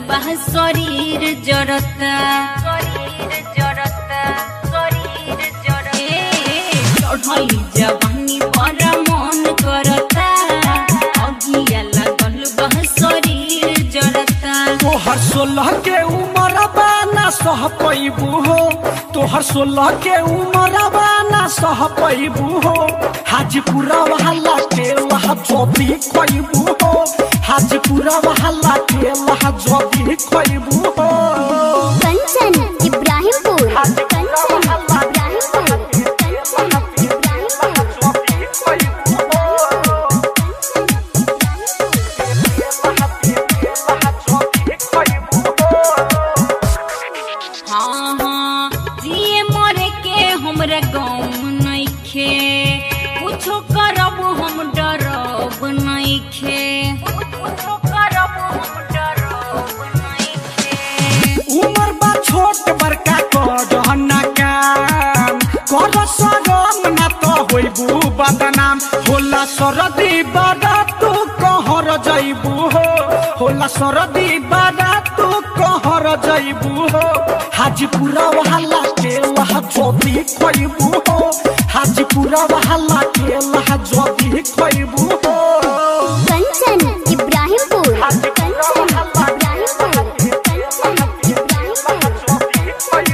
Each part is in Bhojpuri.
बा शरीर जरता शरीर जरता शरीर जरता चढ़ली जवानी पर मन करता अगिया लागल बा शरीर जरता तोहर सोलह के उमर बाना सह पैबू हो तोहर सोलह के उमर बाना सह पैबू हो हाजीपुरा वहला के लहा जोबी खैबू हो हाजीपुरा वहला के लहा जोबी खैबू हो कंचन इब्राहिमपुर कंचन इब्राहिमपुर कंचन इब्राहिमपुर हाँ हाँ जिए मरे के हमरा गाँव नइखे कुछो करब हम डरब नइखे कुछो करब हम डरब नइखे उमर बा छोट बड़का कर ना काम कर सरम ना तो होइबू बदनाम होला सरदी बड़ा तू कहर जइबू हो होला सरदी बड़ा तू कहर जइबू हो हाजीपुरा वहला के लहा जोबी खइबू हो हाजीपुरा वहला के लहा जोबी खइबू हो कंचन इब्राहिमपुर कंचन इब्राहिमपुर कंचन इब्राहिमपुर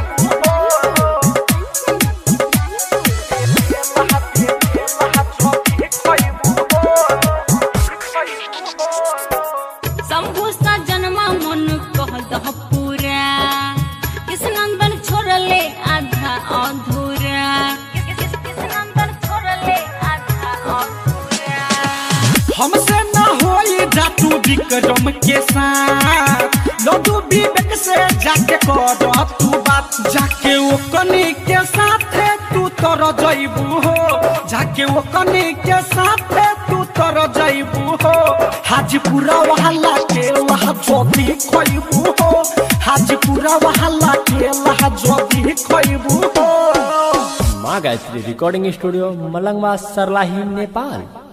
शंभु सा जन्मा मन कह दह पूरा कृष्णनंदन छोड़ले आधा अधूरा कृष्णनंदन छोड़ले आधा अधूरा हमसे न होई जातू विक्रम के साथ लड्डू विवेक से जाके कर तू बात जाके वो कनी के साथ तू तर जइबू हो जाके वो कनी के साथ तू तर जइबू हो हाजीपुरा वहला के लहा जोबी खइबू हो हाजीपुरा वहला के लहा जोबी खइबू हो माँ गायत्री रिकॉर्डिंग स्टूडियो मलंगवा सरलाही नेपाल